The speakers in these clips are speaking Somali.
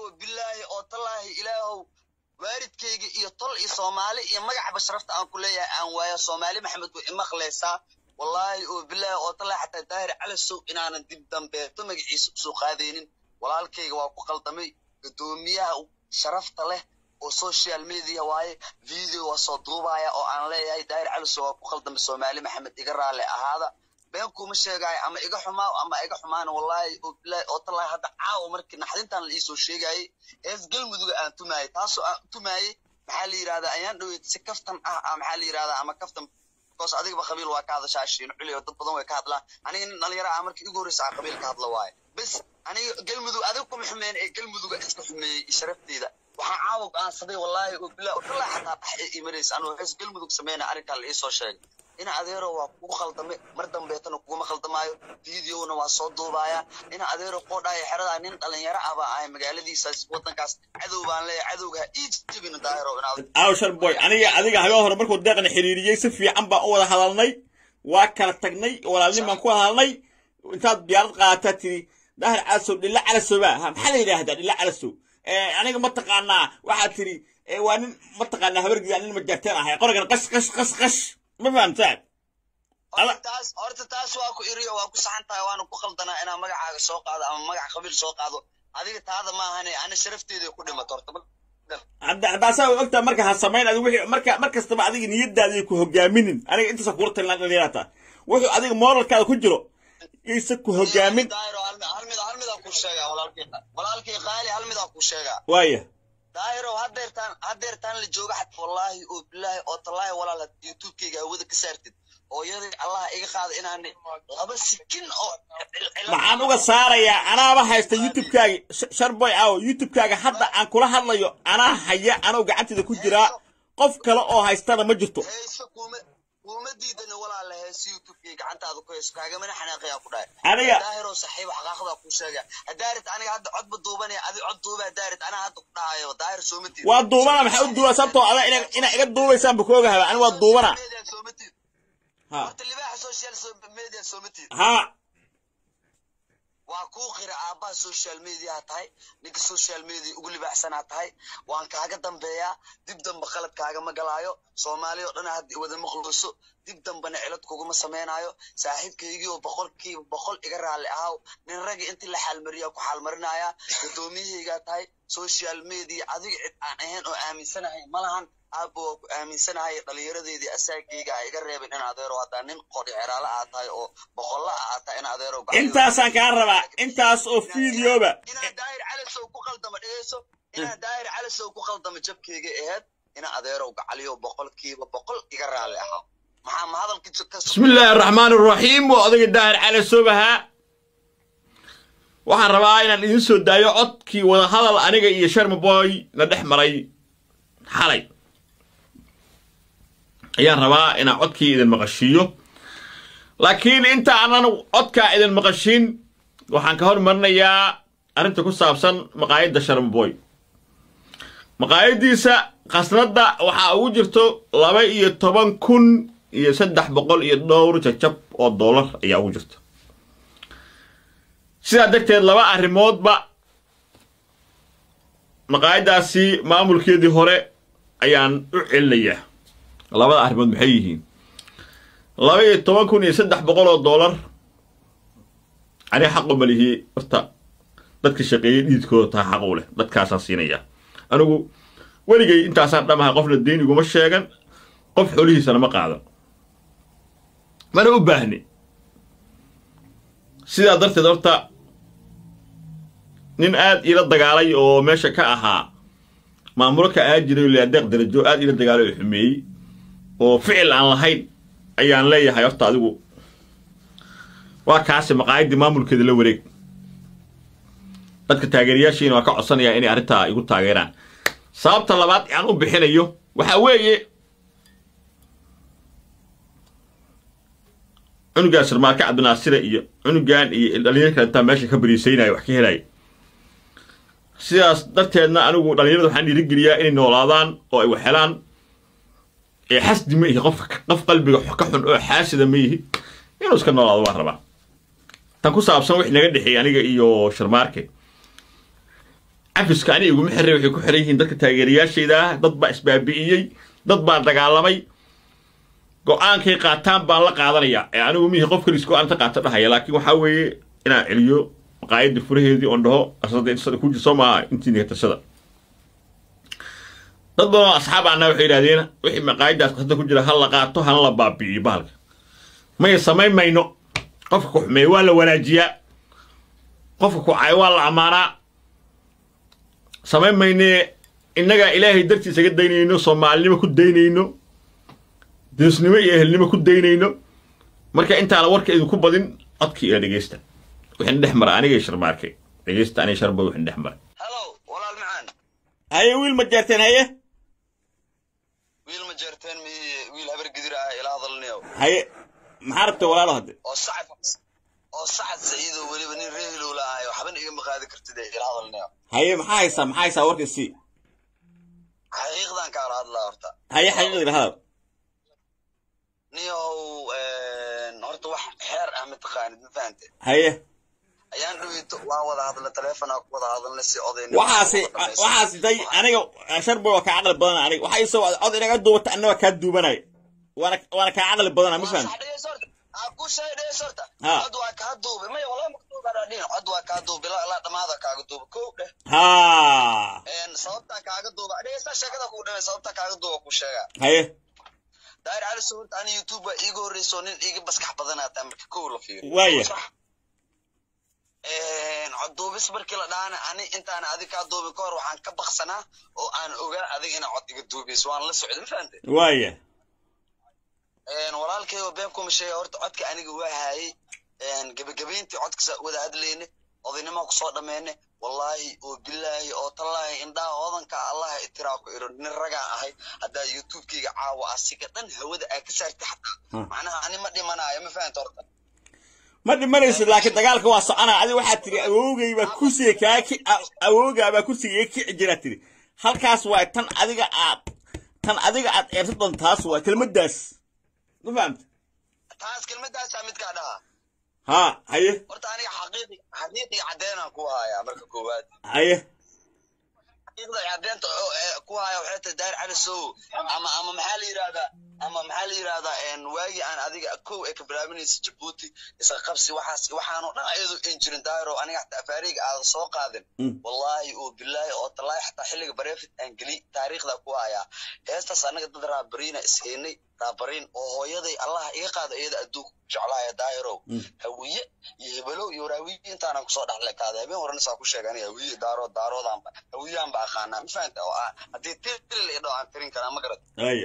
oo bilaahi oo tallaahi ilaahow waalidkayga iyo tol iyo soomaali iyo magacba sharafta aan ku leeyahay aan waaya soomaali maxamed way imaqlaysaa wallaahi oo bilaahi oo tallaahi xataa daahir calasow inaanan dib dambeeto magaciisa usoo qaadaynin walaalkayga waa ku qaldamay guddoomiyaha sharafta leh oo social media waaye video waa soo duubaya oo aan leeyahay daahir calasow waa ku qaldamay soomaali maxamed iga raalle ahaada been kuma sheegaayo ama iga xumaa ama iga xumaana wallaahi oo bilaahi oo tallaahi hadda caawa markii naxdintan la iisoo sheegayay hees galmuduga aan tumaayay taasoo aan tumaayay maxaa la yidhahdaa ayaan dhaweyd si kaftan ah ah maxaa la yidhahdaa ama kaftan because adigaba qabiil waa ka hadashaa shiin culi oo dad badan way ka hadlaan aniga nin dhalinyaro ah markii igu horreysa aan qabiil ka hadla waaye bes aniga galmudug adiga kuma xumeyn ee galmuduga iska xumeeyey sharafteeda waxaan caawa go'aansaday wallaahi oo bilaahi oo tallaahi xataa dhex ee imanaysa anuu hees galmudug sameyna arrinkaa la iisoo sheegay ina adeero waa kugu khaldamay mar dambeetana kuguma khaldamaayo videona waa soo duubaya ina adeero qoodhaayo xeradaa nin dhalinyaro ah baa ahay magaaladiisaas wadankaas cadow baan leeyahay cadowga ha ii jabin daahiro inaad aw sharboy aniga adiga habeen hore markuu deeqna xiriiriyey si fiican baan u wada hadalnay waa kala tagnay walaalnin baan ku wada hadalnay intaad diyaarad qaadataa tiri daahir calasow dhilla calasoba ha maxaa la yidhaahdaa dhilla calasow aniga mataqaanaa waxaad tiri waa nin mataqaanaa habargidaa nin majarteen ahay qorigan qash qash qash qash ma fahamtaad taas horta taas waa ku iriyo waa ku saxan tahay waana ku khaldanaa inaan magacaaga soo qaado ama magac qabiil soo qaado adiga taada maahane ana sharafteeda ku dhimato horta haddaasaa ogtaa marka ha samayn adi wixii marka mar kastaba adiga niyadaada ku hogaaminin aniga intaasa kula talin dhalinyarata wuxuu adiga moralkaada ku jiro isa ku hogaamin walaalkii qaali hal midaa ku sheegaa waaya daahirow hadeertaan hadeertaan la jooga xat wallaahi oo bilaahi oo tallaahi walaal had youtubekayga hawada ka saartid hooyadii allah iga qaada inaan laba sikin oo maxaan uga saarayaa anaaba haysta youtubekaaga sharboy aw youtubekaaga hadda aan kula hadlayo anaa haya anoo gacanteeda ku jiraa qof kale oo haystana ma jirto hayso kuma kuma diidana walaala hees youtubekay gacantaada ku hayso kaagamana xanaaqayaa ku dhahay aniga daahiroo saxiib xaqaaqdaa ku sheega hadaarit aniga hadda codba duubanaya adi cod duuba hadaarit anaa hadda ku dhahayo daahir sooma tiid waa duubana maxaa u duuba sababtoo ada inaa iga duubaysaan ba kooga haba ani waa duubana sooma tiid ha horta libaaxa social media sooma tiid ha waa kuu qira aabbaha social mediaha tahay ninka social media ugu libaaxsanaa tahay waan kaaga dambeeyaa dib damba qalad kaagama galaayo soomaali oo dhan hadda wada maqluuso dib dambana cilad kuguma samaynayo saaxiibkaygii oo boqolkiiba boqol iga raalli ahaw nin ragga intii la xaalmariya ku xaalmarinaya gudoomiyahaygaa tahay social media adiga cid aan ahayn oo aaminsanahay malahan aabba waa ku aaminsanahay dhalinyaradeedii asaagayga a iga reebin in adeero haddaa nin qodhi xeraale aa tahay oo boqolla aa tahay in adeero intaasaan kaa rabaa intaas oo fideoba inaa daahir calasow ku qaldama dhegeyso inaa daahir calasow ku qaldama jabkayga aheyd ina adeerow gacaliyo boqolkiiba boqol iga raalli ahaa maxaa ma hadalka بسم الله الرحمن الرحيم وأدق الداهر على سوبها waxaan rabaa inaan idin soo daayo codkii wada hadal aniga iyo sharma boy la dhex maray xalay ayaan rabaa inaan codkii idin maqashiiyo laakiin inta aanan codkaa idin maqashin waxaan ka hormarinayaa arrinta ku saabsan maqaayadda sharma boy maqaayaddiisa khasnadda waxaa ugu jirto laba iyo toban kun iyo saddex boqol iyo dhowr jajab oo doolar ayaa ugu jirta sidaa darteed laba arrimoodba maqaayaddaasi maamulkeedii hore ayaan u celinayaa labada arrimood maxay yihiin laba iyo toban kun iyo saddex boqol oo doolar aniga xaqu malihii horta dadka shaqeeyey dhiidkooda taa xaq u leh dadkaasaan siinayaa anigu weligay intaasaan dhamaha qofna deyn iguma sheegan qof xolihiisana ma qaadan mana u baahni sidaa darteed horta nin aad iila dagaalay oo meesha ka ahaa maamulo ka aa jiray le adeeq darajo aad iila dagaalay oo xumeeyey oo ficil aan lahayn ayaan leeyahay horta adigu waa kaasi maqaayaddii maamulkeeda la wareeg dadka taageerayaashiina waa ka codsanayaa inay arrintaa igu taageeraan sababta labaad aan u bixinayo waxaa weeye cunugaan sirmaarka cabdinaasire iyo cunugan iyo dhalinyar kalentaa meesha ka bariisaynaya wax ka helaya sidaas darteedna anigu dhalinyarada waxaan dhiirigeliyaa inay noolaadaan oo ay wax helaan ee xasdi ma ihi qof qof qalbiga ka xun oo xaasida ma yihi inuu iska noolaado waan rabaa tan ku saabsan wix naga dhexeeyey aniga iyo sharmaarke cafiska ani iguma xirray waxay ku xiran yihiin dadka taageerayaashayda ah dad baa isbaabi'iyey dad baa dagaalamay go-aankay qaataan baan la qaadanayaa ee anigu mihi qof kalis go-aan ta qaata dhahaya laakiin waxaa weeye inaan celiyo maqaayadda furaheedii oon dhaho asada intasada ku jirso maaha intii nigatashada dad badan oo asxaab ana waxay yidhahdeen wixii maqaayaddaas qasada ku jira ha la qaato hana la baabi'iyo bahalka maya samayn mayno qofka ku xumeeya waa la wanaajiyaa qofka ku cay waa la ammaanaa samayn maynee innagaa ilaahay dartiisa ga daynayno soomaalinimo ku daynayno diisnimo iyo ehelnimo ku daynayno marka intaana warka idinku badin codkii ila dhegeysta wixin dhex mara anigay sharmaarkay dhegeysta aniga sharba wixin dhex mara halow walaal macaan haye wiil ma jeerteen haye wiil ma jeerteen mi wiil habar gidir ah ila hadalnayo haye maxaa rabta walaalo hadde oo sacad oo sacad saciido weliba nin reehilow la ahayo waxbana igama qaadi kartid ee ila hadalnayo haye maxaa haysaa maxaa haysaa warka sii xaqiiqdan kaala hadlaa horta haye xaqiiqdina hadal niyow horta wax xeer ah mataqaanid ma fahante haye ayaan dhaweyto waan wada hadla taleefonaa ku wada hadalna si odayn waxaasi waxaasi day aniga sharba waa kaa caqli badan aniga waxay soo cod inaga duubata anna waa kaa duubanaya waana waana kaa caqli badana ma fahamti ku sheeg dhees horta Ha. cod waa kaa duubay maya walaa makduubadhin cod waa kaa duubay ilaa ilaa dhamaada kaaga duuba kow dheh haa sababtaa kaaga duuba dhegeysta sheekada kuu dhimay sababtaa kaaga duuba ku sheega haye daahir cali suhurta ani youtube waa iiga horreyso nin iiga baskax badanaata marka kow la fiiriyo Waaya. Sax? cod duubis markii la dhaana ani intaan adig kaa duubin ka hor waxaan ka baksanaa oo aan ogaa adig inaa cod iga duubayso waan la socday ma fahante waaya walaalkay oo been kuma sheega horta codka aniga waa haayay gebagabayntii codkasa wada hadlayne odaynima kusoo dhammeene wallaahi oo bilaahi oo tallaahi indhaha odanka allaha itiraa ku iro nin ragaa ahay haddaa youtubekeyga caawa asiga dhan hawada aa ka saartay xataa Hmm. macnaha ani ma dhimanaayo ma fahanta horta ma dhimanaysid laakiin dagaalka waa soconaa adiga waxaad tiri awoogay baa kursiga kaa ki a- awoogaa baa kursiga iga kici jiraa tiri halkaas waa tan adiga aad tan adiga aad eersa doon taas waa kelmaddaas ma fahamta taas kelmadaasaa midkaa dhaha haa haye horta aniga xaqiiqi xaqiiqi caddeenaan ku hayaa marka koowaad haye xaqiiqda caddeenta oo, ee, ku haya waxay tahay daahir cali sow ama ama maxaa la yidhahdaa ama maxaa la yidhahdaa een, waagii aan adiga kow ee ka bilaabinaysa jabuuti isqa qabsi waxaas waxaanoo dhan ayadoo in jirin daahiro aniga xataa afaariga aadan soo qaadin Mm. wallaahi oo bilaahi oo tallaahi xataa xilliga bareefit aan geli taariikhda ku hayaa heestaas anaga dad raabariina ishaynay raabariin oo hooyaday allaha iga qaada iyada adduunka ku jeclaaya daahirow Mm. hawiye iyo hebelow iyo waraawiye intaanan kusoo dhexle kaada habeen horena saa ku sheega aniga hawiye daarood daaroodaanba hawiyaan ba aqaanaa ma fahanta oo ah haddii tiril idho aan tirin karaa ma garad haye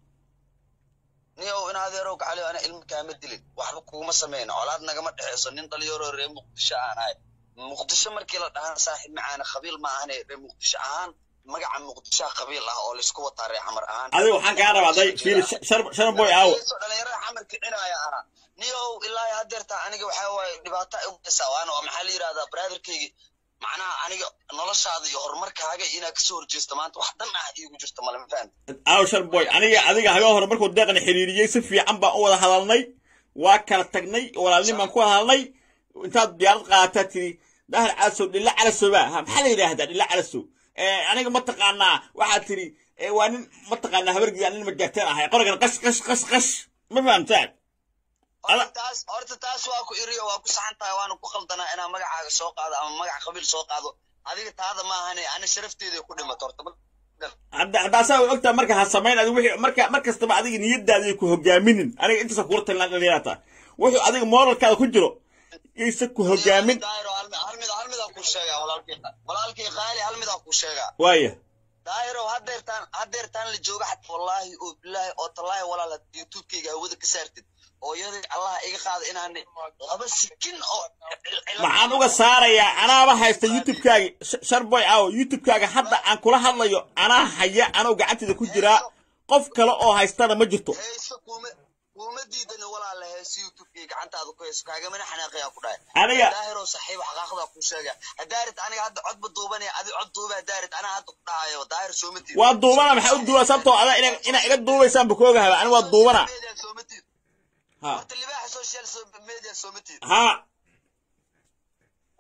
niyow in adeerow gacaliyo ana ilmo kaama dilin waxba kuguma samayna colaad nagama dhexeyso nin dhalinyaroo reer muqdisho aan ahay muqdisho markii la dhahaan saaxiib macaana qabiil ma ahane reer muqdisho ahaan magaca muqdishoa qabiil ah oo laysku wataa reer xamar ahaan adiga waxaan kaa rabaa day fiiri sharan boy aawo Dhalinyaro- dhalinyarada xamar kicinaya ahaa niyow ilaa iyo haddeerta aniga waxaa waaye dhibaato ay ugeysaa waana waa maxaa la yidhahdaa brotherkeygi macnaha aniga noloshaada iyo horumarkaaga inaad kasoo horjeesto maanta wax dan ah iigu jirto male ma fahamti aawo sharan boy aniga adiga habeen hore markuu deeqna xiriiriyey si fiican baan u wada hadalnay waa kala tagnay walaalnin baan ku wada hadalnay intaad diyaarad qaadataa tiri dahar calasow dhilla calasoba ha maxaa la yidhaahdaa dhilla calasow aniga mataqaanaa waxaad tiri eh, waa nin mataqaanaa habargida nin majaagteen ahay qorigan qash qash qash qash ma fahamtaan horta Ala- taas horta taas waa ku iriyo waa ku saxan tahay waana ku khaldanaa inaan magacaaga soo qaado ama magac qabiil soo qaado adiga taada maahane ana sharafteeda ku dhimato horta ma- hadda haddaasaa way ogtaa marka ha samayn adiga wixii marka mar kastaba adiga niyadaada ku hogaaminin aniga intaasa kula talin dhalinyarata wuxuu adiga moralkaada ku jiro yaysa ku hogaamin daahiro hal mid hal mid hal midaan kuu sheegaa walaalkii walaalkii qaali hal midaan kuu sheegaa waaya daahirow haddeertaan haddeertaan la jooga xataa wallaahi oo bilaahi oo tallaahi walaal haddii youtubekeyga hawada ka saartid oo iyadii allaha iga qaada inaan laba sikin oo waxaan uga saarayaa anaaba haysta youtubekaaga sharboy aawo youtubekaaga hadda aan kula hadlayo anaa haya anoo gacanteeda ku jiraa qof kale oo haystana ma jirto heeso kuuma kuuma diidani walaala heeso youtubekeyga gacantaada ku heeso kaagamana xanaaqayaa ku dhahay aniga daahirow saxiib xaqaaqdaa kuu sheega hadaarid aniga hadda codba duubanaya adi cod duuba hadaarid anaa hadda ku dhahayo daahir sooma tiid waa duubana maxaa u duuba sababtoo ada ina inaa iga duubaysaan ba koogahaba aniga waa duubana media sooma tiid ha horta libaaxa social so- media sooma tiid ha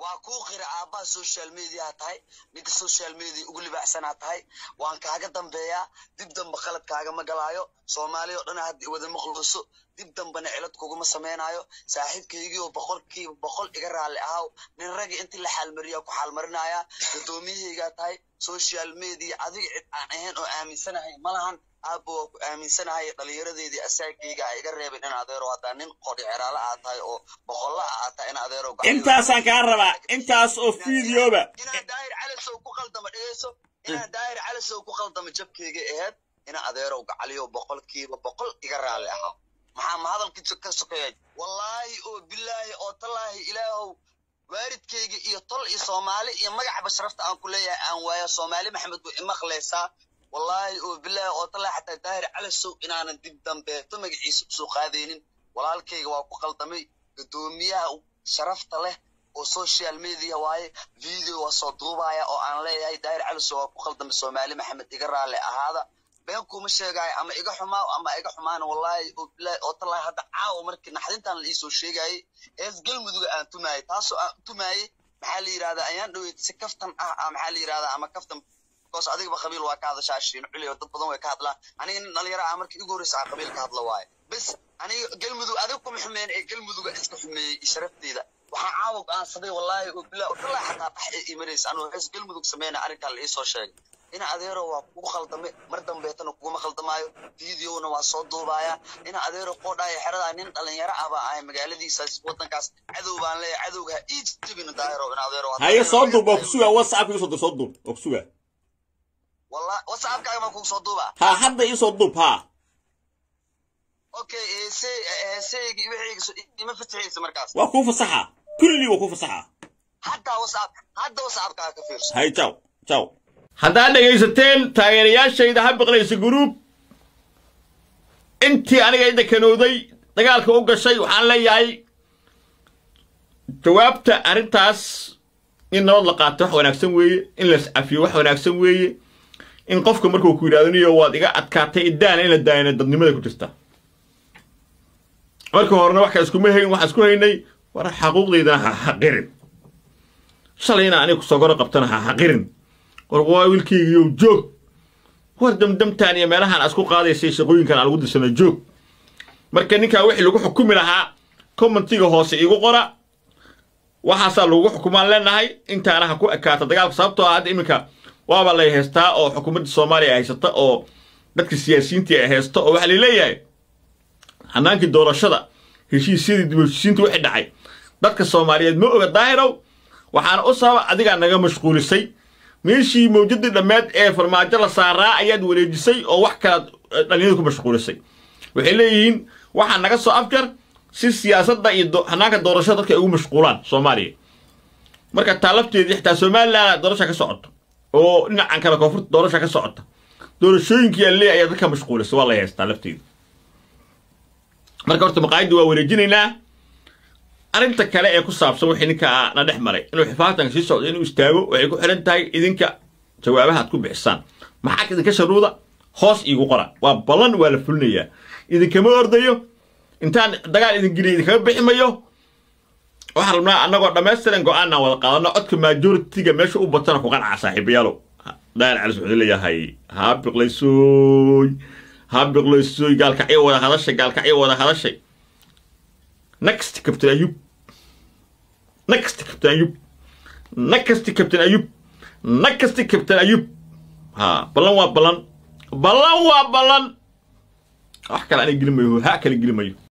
waa kuu qira aabbaha social mediaha tahay ninka social media ugu libaaxsanaa tahay waan kaaga dambeeyaa dib damba qalad kaagama galaayo soomaaliya oo dhan hadda wada maqluuso dib dambana cilad kuguma samaynayo saaxiibkaygiioo boqolkiiba boqol iga raalli ahaw nin ragii intii la xaalmariya ku xaalmarinaya gudoomiyahaygaa tahay social media adiga cid aan ahayn oo aaminsanahay malahan aabba waa ku aaminsanahay dhalinyaradeedii asaagayga a iga reebin in adeero haddaa nin qodhi xeraala aad tahay oo boqolla a aad tahay in adeero intaasaan kaa rabaa intaas oo fideoba inaa daahir calasow ku qaldama dhegeyso inaa daahir calasow ku qaldama jabkayga ahayd ina adeerow gacaliyo boqolkiiba boqol iga raalli ahaa maxaa ma hadalkii ka sokeeya wallaahi oo bilaahi oo tallaahi ilaahow waalidkayga iyo tol iyo soomaali iyo magacba sharafta aan ku leeyahay aan waayo soomaali maxamed way imaqlaysaa wallaahi oo bilaahi oo tallaahi xataa daahir calasow inaanan dib dambeeto magaciisa usoo qaadaynin walaalkayga waa ku qaldamay guddoomiyaha sharafta leh oo social media waaye video waa soo duubaya oo aan leeyahay daahir calasow waa ku qaldamay soomaali maxamed iga raalli ahaada been kuma sheegaayo ama iga xumaa ama iga xumaana wallaahi oo bilaahi oo tallaahi hadda caawa markii naxdintan la iisoo sheegayay ees galmuduga aan tumaayay taasoo aan tumaayay maxaa la yidhahdaa ayaan dhaweyd si kaftan ah maxaa la yidhahdaa ama kaftan bikoos adigaba qabiil waa ka hadashaa shiin culiyo dad badan way ka hadlaan aniga nin dhalinyaro ah markii igu horreysa aan qabiil ka hadla waaye bes aniga galmudug adiga kuma xumeyn ee galmuduga iska xumeeyey sharafteeda waxaan caawa go'aansaday wallaahi oo bilaahi oo tallaahi xataa dhax ee imanaysa anuu hees galmudug sameyna arrinkaa la iisoo sheegay ina adeero waa kugu khaldame mar dambeetana kuguma khaldamaayo videona waa soo duubaya ina adeero qoodhaayo xeradaa nin dhalinyaro ah baa ahay magaaladiisaas wadankaas cadow baan leeyahay cadowga ha ii jabin daahiro ina adeero haye soo duub oo kusuga whatsapp iisoo dir soo duub oo kusuga walla whatsappkaaga baan kugu soo duubaa ha hadda iisoo duub ha okay heese heeseygi wixii ima fatixaysa markaas waa kuu fasaxa kulli waa kuu fasaxa hadda whatsapp hadda whatsappkaaga ka fiirso hay jaw jaw haddaad dhegaysateen taageerayaashayda ha biqlaysa guruub intii aniga idda kanowday dagaalka u gashay waxaan leeyahay jawaabta arrintaas in nabad la qaato wax wanaagsan weeye in las cafiyo wax wanaagsan weeye in qofka markuu ku yidhahdo niyo waad iga adkaatay idaana in la daayana dadnimada ku jirta marka horena wax kale iskuma hayn waxaan isku haynay war xaquuqdaydana ha xaqirin shalayna aniga kusoo goro qabtana ha xaqirin war waa wiilkaygiiyow joog war damdamtaan iyo meelahaan aad isku qaadaysay shaqooyinkan aan lagu dirsana joog marka ninkaa wixii lagu xukumi lahaa commentiga hoose igu qora waxaasaa lagu xukumaan leenahay intaana ha ku ekaata dagaalka sababtoo ah hadda iminka waaba lay haystaa oo xukuumadda soomaaliya ay haysata oo dadka siyaasiyiintii ay haysto oo waxaa laleeyahay hanaankii doorashada heshiisyadii dib heshiisiinta wixii dhacay dadka soomaaliyeed ma oga daahirow waxaana u sababa adigaa naga mashquulisay meeshii mawjadii dhammeed ee farmaajo la saaraa ayaad wareejisay oo wax kalaad dhalinyada ku mashquulisay waxay leeyihiin waxaa naga soo afjar si siyaasadda iyo hanaanka doorashada dadka ay ugu mashquulaan soomaaliya marka taa lafteedii xitaa somalilan doorasha ka socoto oo dhinacan kale koonfurta doorasha ka socota doorashooyinkii alle ayaa dadka mashquulisay waa la haystaa lafteeda marka horta maqaayadda waa wareejinaynaa arrinta kale ee ku saabsan wixii ninka na dhex maray inuu xifaatanka sii socdo inuu istaago waxay ku xidhan tahay idinka jawaabaha aad ku bixisaan maxaa idinka sharuuda hoos iigu qora waa ballan waa la fulinayaa idinkama ordayo intaan dagaal idin geliya idinkaga bixi mayo waxaan rabnaa annagoo dhammaystiran go-aanaan wada qaadano codka majoritiga meesha u batana ku qancaa saaxiibayaalow daal calis wuxuu leeyahay haa biqlaysoy haa biqlaysoy gaalkacyo wada hadashay gaalkacyo wada hadashay next captain ayub next captain ayub next captain ayub next captain ayub ha ballan waa ballan ballan waa ballan wax kale anay geli mayo ha kale geli mayo